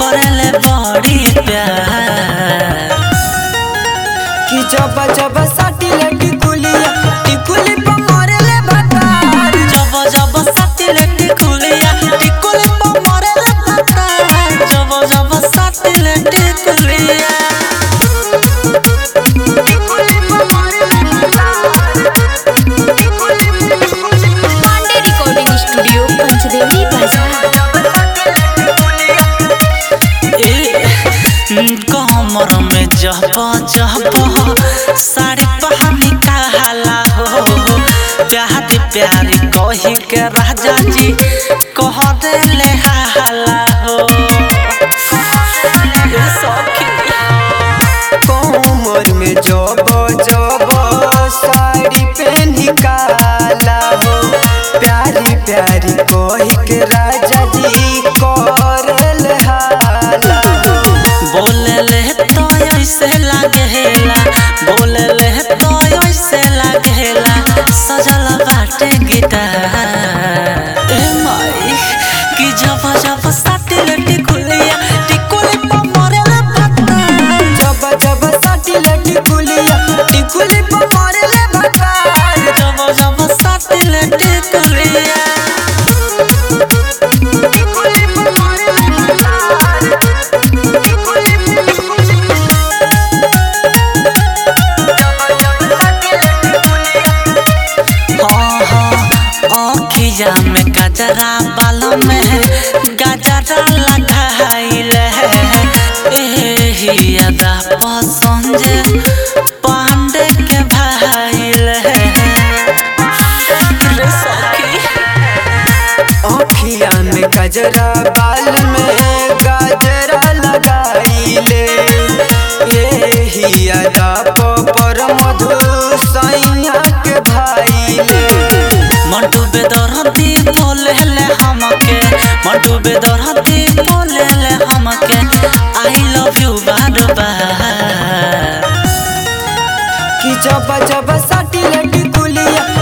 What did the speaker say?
करेले बड़ी प्यार कि जब जब साटी ले टिकुलिया टिकुली पर मरेले भतार जब जब साटिले टिकुलिया टिकुली पर मरेले भतार जब जब साटिले टिकुलिया पांडे रिकॉर्डिंग स्टूडियो पंचदेवनी बाजार कमर में जब जब साड़ी पहनी कहला हो प्यारी प्यारी कही के राजा जी कह देले हाला हो ए सखी कोमर में जब जब साड़ी पहनी काला हो प्यारी प्यारी कोही के राजा जी करल हाला हो बोले ले तो ऐसे लागेला बोले ले तो ऐसे लागेला सजल बाटे गिटार ए माई कि जब जब साटिले टिकुलिया टिकुली पर मरेला पत्ता जब जब साटी ले टिकुलिया टिकुली पर मरेले भतार जब जब साटिले टिकुलिया हाँ हाँ अखिया में गजरा बाल में गजरा लगाइले एही अदा पसंद पांडे के भाइले रे सखी अखिया में गजरा बाल में गजरा लगाइले यही अदा पर मधु सैया के भाईले मंटू बेदरती बोले ले हमके मंटू बेदरती बोले ले हमके आई लव यू बार बार कि जब जब साटी ले टिकुलिया